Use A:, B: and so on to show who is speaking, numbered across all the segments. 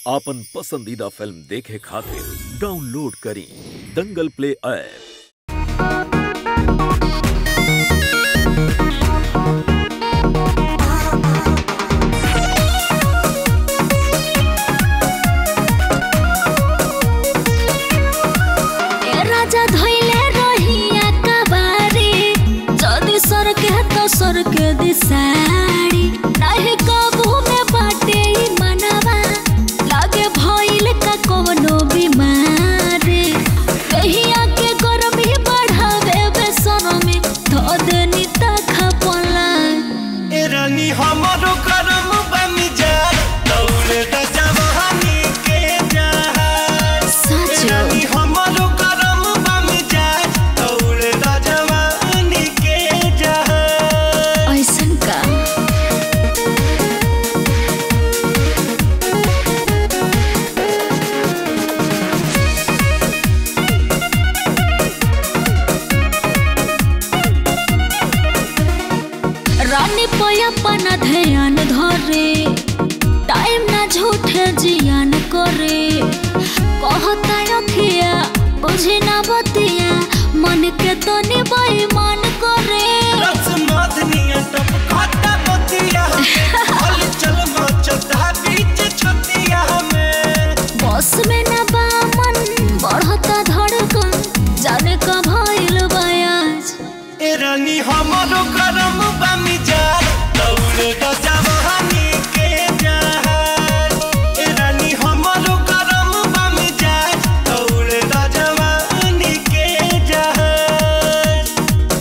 A: आपन पसंदीदा फिल्म देखे खातिर डाउनलोड करी दंगल प्ले ऐप
B: ए राजा धइले रहिया कबारी जदि सरके तो सरके दिसाड़ी नाही काबू में बाटे ई मनवा लागे भइल का कवनो बीमारी कहिया के गरमी बढ़ावे बेसरमी धो देनी ता खपला
C: ए रानी हमारो करम बनी जा दौड़े द जवानी के जहाज ए
B: सच
C: रानी हमारो करम बनी जा दौड़े द जवानी के जहाज
B: ऐसन का रानी पया पना ध्यान धरे टाइम ना झूठे जियान करे कहता अखिया बुझे ना बतिया मन के तो बेईमान करे
C: रस मधनिया टप खाता बतिया हल चल मचता बीच छतिया में
B: बस में ना बामन बढ़ता धड़कन जाने का भइल बयाज
C: ए रानी हमारो करम बनी जा दौड़े द जवानी के जहाज ए रानी हमारो करम बनी जा दौड़े द जवानी के जहाज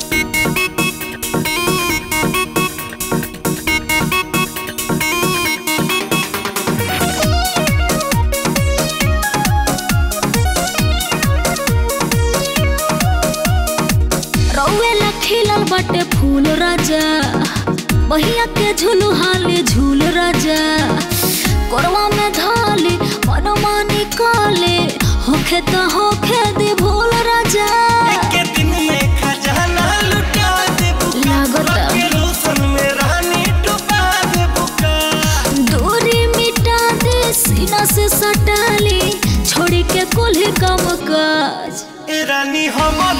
B: रौवे ला खिलल बाटे फूल राजा बहिया के झूलू हाली झूल राजा कोरवा में धाली मनमानी काले होखे तो होखे दी भूल राजा
C: के दिन में खजाना लुटा दे बुका
B: लागता।
C: के रोशन में रानी डुबा दे बुका
B: दूरी मिटा दे सीना से सटाली छोड़ी के कुल्ही कम काज
C: ए रानी हमारो